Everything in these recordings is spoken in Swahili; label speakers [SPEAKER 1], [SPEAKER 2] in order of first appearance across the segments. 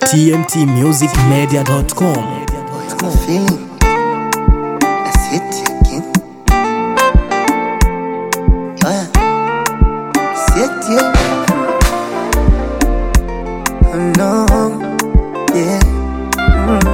[SPEAKER 1] tmtmusicmedia.com.
[SPEAKER 2] I'm feeling. That's it again. Oh yeah. That's it, yeah. Oh no. Yeah. Mm.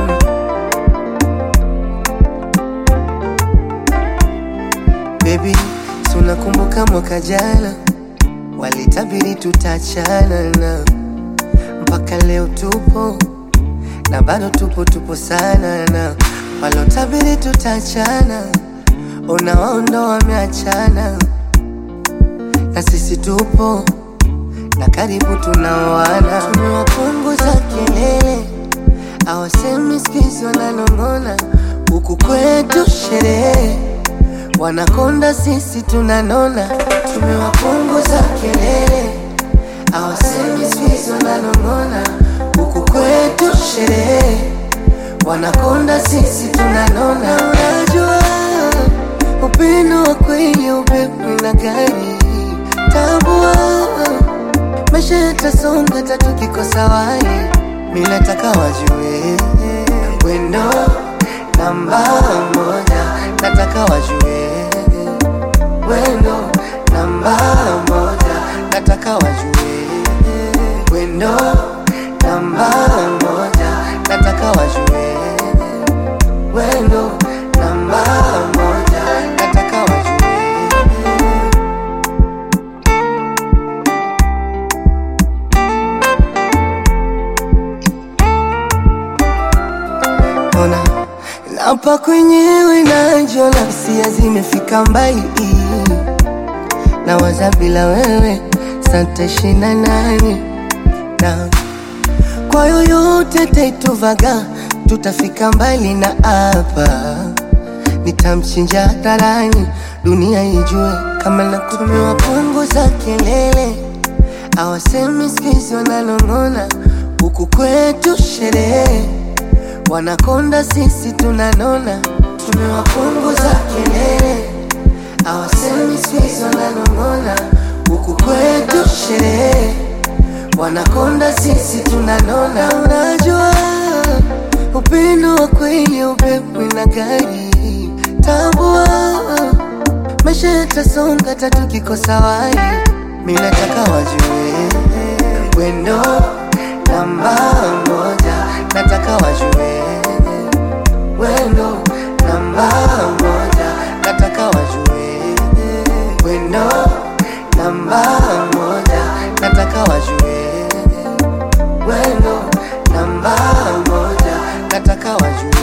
[SPEAKER 2] Baby, si unakumbuka mwaka jana walitabiri tutachana na mpaka leo tupo na bado tupo tupo sana na walotabiri tutachana, unawaondo wameachana, na sisi tupo na karibu tunaoana. Tumewapunguza kelele, awasemi skizi wananong'ona, huku kwetu sherehe wanakonda, sisi tunanona. Tumewapunguza kelele, awasemi skizi wananong'ona, huku kwetu sherehe wanakonda, sisi tunanona. Unajua upendo wa kweli upepo na gari tambua, maisha yatasonga tatu kikosa wai, mi nataka wajue wendo namba moja, nataka wajue wendo namba moja, nataka wajue wendo namba moja, nataka wajue wendo namba moja, nataka wajue ona napa kwenyewe najona hisia zimefika mbali na waza bila wewe santashina nani na kwa yoyote taituvaga tutafika mbali na hapa nitamchinja hadharani dunia ijue kama natumiwa punguza kelele awasemi skizi wananong'ona huku kwetu sherehe wanakonda sisi tunanona tumewapunguza kelele awasemi skizi wananong'ona huku kwetu sherehe wanakonda sisi tunanona unajua upendo wa kweli upepo na gari tambua maisha yatasonga tatu kikosa wai mi nataka wajue wendo namba moja nataka wajue wendo namba moja nataka wajue wendo namba moja nataka wajue wendo namba moja nataka wajue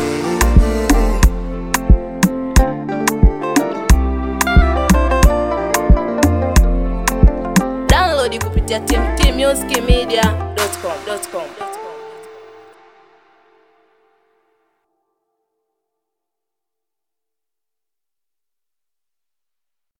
[SPEAKER 3] Download kupitia tmtmusicmedia.com.